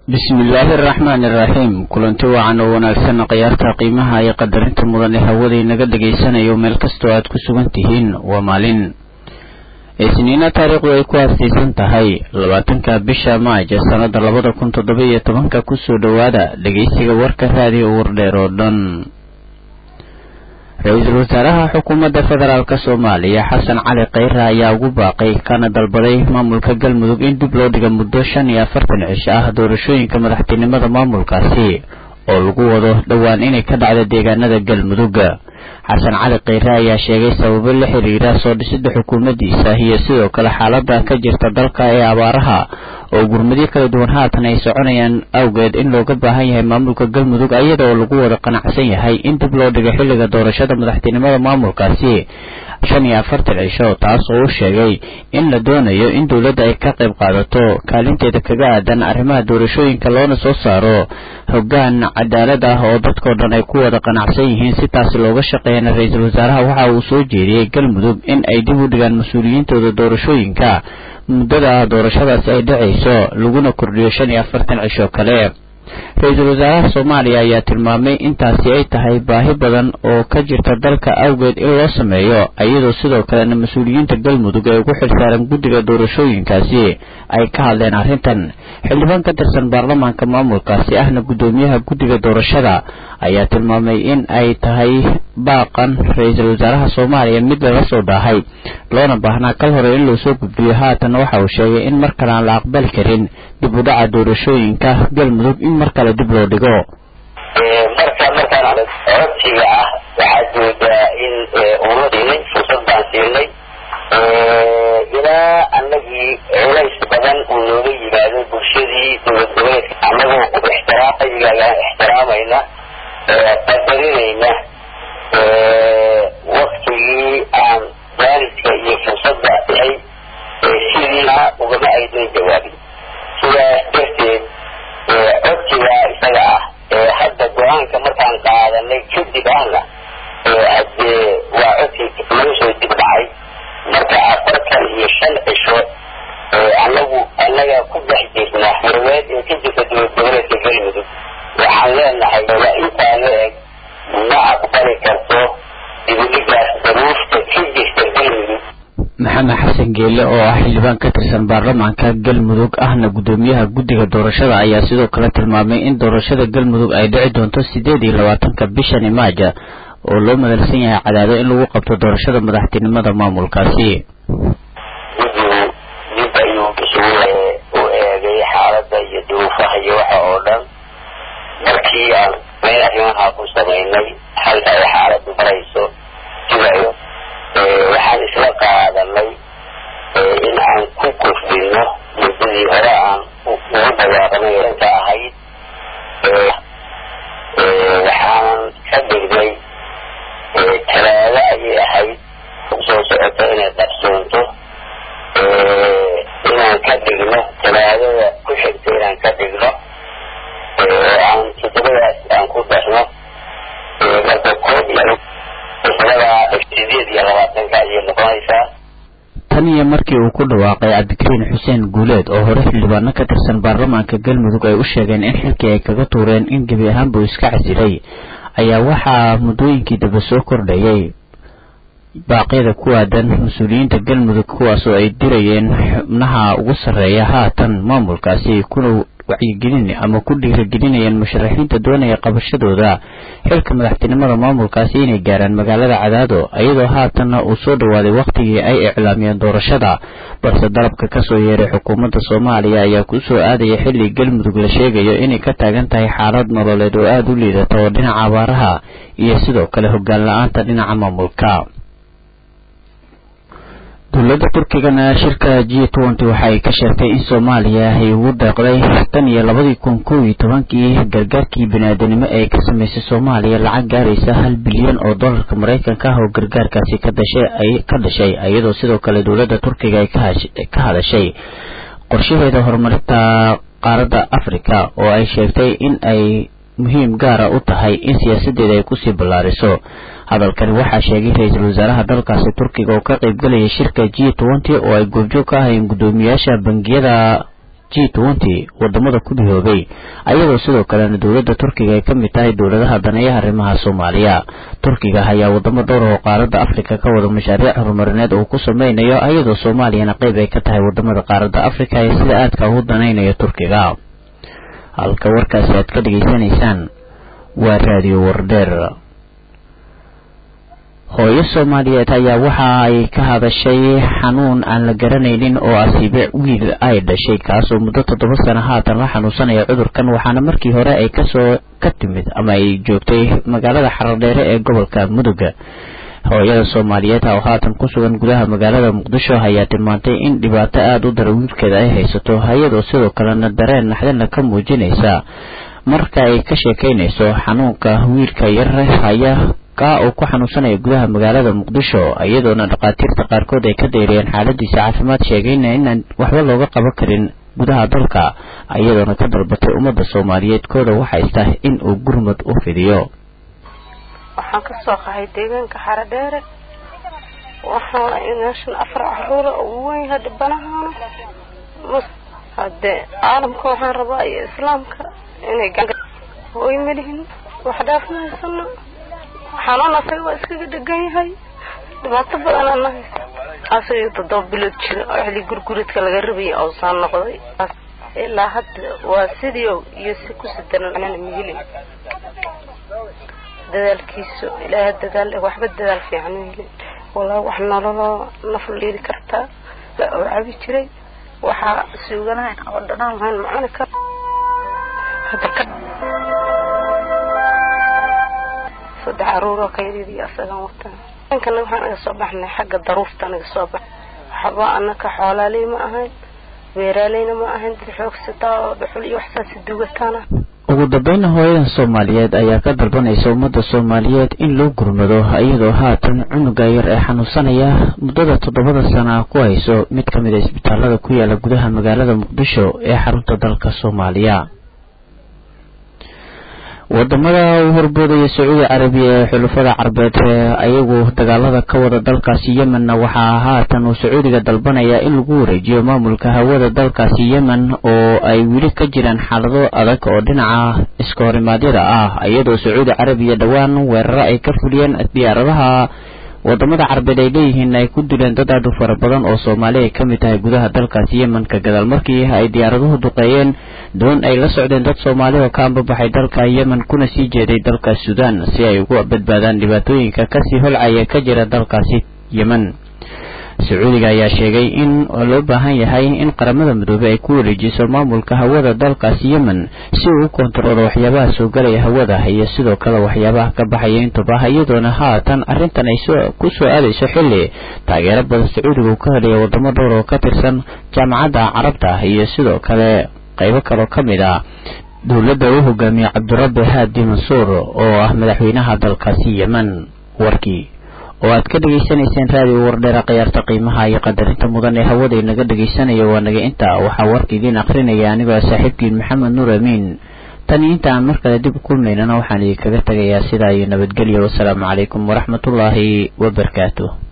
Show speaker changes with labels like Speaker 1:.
Speaker 1: bismillaahi araxmaani iraxiim kulanti wacan oo wanaagsan khiyaarta qiimaha iyo qadarinta mudan ee hawada inaga dhegaysanayo meel kastoo aad ku sugan tihiin waa maalin isniina taariikhdu ay ku aasaysan tahay labaatanka bisha maaj sannada labada kun toddoba iyo tobanka kusoo dhowaada dhegaysiga warka raadiyo wardheer oo dhan ra-iisul wasaaraha xukuumadda federaalk soomaaliya xasan cali kheyre ayaa ugu baaqay kana dalbaday maamulka galmudug in dib loo dhiga muddo shan iyo afartan cisho ah doorashooyinka madaxtinimada maamulkaasi oo lagu wado dhowaan inay ka dhacda deegaanada galmudug xasan cali kheyre ayaa sheegay sababo la xiriira soo dhisida xukuumaddiisa iyo sidoo kale xaalada ka jirta dalka ee abaaraha oo gurmadyo kala duwan haatan ay soconayaan awgeed in looga baahan yahay maamulka galmudug iyada oo lagu wada qanacsan yahay in dib loo dhigo xilliga doorashada madaxtinimada maamulkaasi shan iyo afartan cisho taas oo u sheegay in la doonayo in dowladda ay ka qayb qaadato kaalinteeda kaga aadan arrimaha doorashooyinka loona soo saaro hoggaan cadaalad ah oo dadkao dhan ay ku wada qanacsan yihiin si taasi looga shaqeeyana ra-iisul wasaaraha waxa uu soo jeediyey galmudug in ay dib u dhigaan mas-uuliyiintooda doorashooyinka muddada doorashadaasi ay dhacayso laguna kordhiyo shan iyo afartan cisho kale ra-iisul wasaaraha soomaaliya ayaa tilmaamay intaasi ay tahay baahi badan oo ka jirta dalka awgeed in loo sameeyo iyadoo sidoo kalena mas-uuliyiinta galmudug ee ugu xilsaaran guddiga doorashooyinkaasi ay ka hadleen arrintan xildhibaan ka tirsan baarlamaanka maamulkaasi ahna guddoomiyaha guddiga doorashada ayaa tilmaamay in ay tahay baaqan ra-iisul wasaaraha soomaaliya mid laga soo dhaahay loona baahnaa kal hore in loo soo gudbiyo haatan waxa uu sheegay in mar kale aan la aqbali karin dib u dhaca doorashooyinka galmudug in mar kale dib loo dhigo
Speaker 2: marka markaan codsiga ah waxaad moodaa in uuna siinay fursad baan siinay ilaa anagii culays badan uu nooga yimaado bulshadii dowlad goboleedka anagoo ixtiraamigaaga ixtiraamayna qadarinayna waktigii aan jaaniska iyo fursadda ahay sidiina ugama aydan jawaabin sidaas darteed codsigaa isaga ah ee hadda go-aanka markaan qaadanay kadib ahna hadee waa codsi laga soo dib dhacay marka afartan iyo shan cisho anagu annaga ku dhex jirna xurweed ee ka jirta dowlad goboleedka galmudug waxaan leenahay waa intaa la eg ma aqbali karto dibudhigaas daruufta ka jirta galmudug
Speaker 1: maxamed xasan geele oo ah xildhibaan ka tirsan baarlamaanka galmudug ahna guddoomiyaha guddiga doorashada ayaa sidoo kale tilmaamay in doorashada galmudug ay dhici doonto sideed iyo labaatanka bishani maaja oo loo madalsan yahay cadaado in lagu qabto doorashada madaxtinimada maamulkaasi
Speaker 2: guddigu dib ayuu isugu u eegay xaaladda iyo duruufaha iyo waxa oo dhan markii aan meel arrimaha ku samaynay halka ay xaaladdu marayso sidayo waxaan isla qaadanay in aan ku kordhino muddadii hore aan ugu dhawaaqnay inta ahayd waxaanan ka dhignay talaado ayay ahayd soo socoto inay qabsoonto inaan ka dhigno talaadada ku xigta inaan ka dhigno oo aan toddobadaas aan ku darno marka koob iyo sideed iyo labaatanka ayay noqonaysaa
Speaker 1: tan iyo markii uu ku dhawaaqay cabdikariin xuseen guuleed oo hore xildhibaano ka tirsan baarlamaanka galmudug ay u sheegeen in xilkii ay kaga tuureen in gebi ahaanbuu iska casilay ayaa waxaa muddooyinkii daba soo kordhayay baaqyada ku aadan mas-uuliyiinta galmudug kuwaasoo ay dirayeen xubnaha ugu sarreeya haatan maamulkaasi kuna wacyigelin ama ku dhiiragelinayeen musharaxiinta doonaya qabashadooda xilka madaxtinimada maamulkaasi inay gaaraan magaalada cadaado iyadoo haatanna uu soo dhowaaday wakhtigii ay iclaamiyeen doorashada balse dalabka kasoo yeeray xukuumadda soomaaliya ayaa kusoo aadaya xilli galmudug la sheegayo inay ka taagan tahay xaalad nololeed oo aada u liidata oo dhinaca abaaraha iyo sidoo kale hoggaan la-aanta dhinaca maamulka dowladda turkigana shirka g twenty waxa ay ka sheegtay in soomaaliya ay ugu deeqday tan iyo labadii kun kow iyo tobankii gargaarkii bini-aadanimo ee ka sameysay soomaaliya lacag gaaraysa hal bilyan oo dollarka maraykanka ah oo gargaarkaasi ka dashay ay ka dhashay iyadoo sidoo kale dowladda turkiga ay ka hadashay qorshaheeda horumarinta qaaradda africa oo ay sheegtay in ay muhiim gaara u tahay in siyaasadeeda ay kusii ballaariso hadalkani waxaa sheegay ra-iisul wasaaraha dalkaasi turkiga oo ka qaybgalayay shirka g twenty oo ay goobjoog ka ahayn guddoomiyaasha bangiyada g twenty wadamada ku midoobay ayadoo sidoo kalena dowladda turkiga ay ka mid tahay dowladaha daneeyaha arrimaha soomaaliya turkiga ayaa wadamo dhowr oo qaaradda afrika ka wada mashaariic horumarineed uu ku sameynayo ayadoo soomaaliyana qayb ay ka tahay wadamada qaaradda afrika ee sida aadka ugu danaynayo turkiga halka warkaasi aad ka dhegaysanaysaan waa raadiyo wardheer hooyo soomaaliyeed ayaa waxa ay ka hadashay xanuun aan la garanaynin oo asiibe wiil ay dhashay kaasoo muddo toddoba sano haatan la xanuunsanaya cudurkan waxaana markii hore ay kasoo ka timid ama ay joogtay magaalada xaradheere ee gobolka mudug hooyada soomaaliyeed oo haatan ku sugan gudaha magaalada muqdisho ayaa tilmaantay in dhibaato aada u dara wiilkeeda ay haysato iyadoo sidoo kalena dareen naxdana ka muujinaysa marka ay ka sheekaynayso xanuunka wiilka yar haya ka uu ku xanuunsanaya gudaha magaalada muqdisho iyadoona dhakhaatiirta qaarkood ay ka dayriyeen xaaladiisa caafimaad sheegayna inaan waxba looga qaban karin gudaha dalka iyadoona ka dalbatay ummadda soomaaliyeed kooda waxaysta in uu gurmud u fidiyo
Speaker 3: waxaan ka soo qahay deegaanka xaradheere waxaana meeshan afar caruura ugu weyn yahay dhibanahaana mus haddee caalamka waxaan rabaa iyo islaamka inay hooy malihin wax dhaafmahaysano xanuun asaga waa iskaga dhegan yahay dhibaato badan ana haysta asaga toddoba bilood jira oo xili gurguridka laga rabayay oosaan noqday ilaa hadda waa sidii iyo si ku sidaran anana mihilin dadaalkiisu ilaaha dadaal waxba dadaal fiican helin walaa wax nololoo naf liidi kartaa oo cabi jiray waxaa suuganahayn oo dhanaan lahayn macani kar hadda ka saddex caruuroo kaydidii asagan wataa dankana waxaan naga soo baxnay xagga daruurta naga soo bax waxba anaka xoolaaley ma ahayn beeraaleyna ma ahayn dad xoogsataa oo dhuxul iyo waxsaasi dugataana
Speaker 1: ugu dambeynna hooyadan soomaaliyeed ayaa ka dalbanaysa ummadda soomaaliyeed in loo gurmado iyadoo haatan cunuga yar ee xanuunsanaya muddada toddobada sana ku hayso mid ka mid a isbitaalada ku yaala gudaha magaalada muqdisho ee xarunta dalka soomaaliya wadamada u horboodaya sacuudi carabiya ee xulafada carbeed ayagu dagaalada ka wada dalkaasi yemenna waxaa haatan uu sacuudiga dalbanaya in lagu wareejiyo maamulka hawada dalkaasi yemen oo ay weli ka jiraan xaalado adag oo dhinaca iska horimaadyada ah iyadoo sacuudi carabiya dhowaan weeraro ay ka fuliyeen diyaaradaha wadamada carbeed ay leeyihiin ay ku dileen dad aad u fara badan oo soomaali ay ka mid tahay gudaha dalkaasi yemenka gadaal markii ay diyaaraduhu duqeeyeen doon ay la socdeen dad soomaali oo ka ambabaxay dalka yemen kuna sii jeeday dalka suudaan si ay ugu badbaadaan dhibaatooyinka kasii holcaya ka jira dalkaasi yemen sacuudiga ayaa sheegay in loo baahan yahay in qaramada midoobey ay ku wareejiso maamulka hawada dalkaasi yemen si uu u kontaroolo waxyaabaha soo galaya hawada iyo sidoo kale waxyaabaha ka baxaya intuba iyadoona haatan arrintan ay ku soo aadayso xilli taageero badan sacuudiga uu ka helaya wadamo dhowr oo ka tirsan jaamacadda carabta iyo sidoo kale qaybo kaloo ka mid ah dowladda uu hogaamiye cabdirabbi haadi mansuur oo ah madaxweynaha dalkaasi yemen warkii oo aad ka dhegaysanayseen raadiyo wardheera khiyaarta qiimaha iyo qadarinta mudan ee hawada inaga dhegaysanaya waa naga intaa waxaa warka idiin akrinaya anigoo saaxiibkiin maxamed nuur amiin tan iyo inta aan mar kale dib u kulmaynana waxaan idinkaga tegayaa sidaa iyo nabadgelyo wasalaamu calaykum waraxmatullaahi wabarakaatu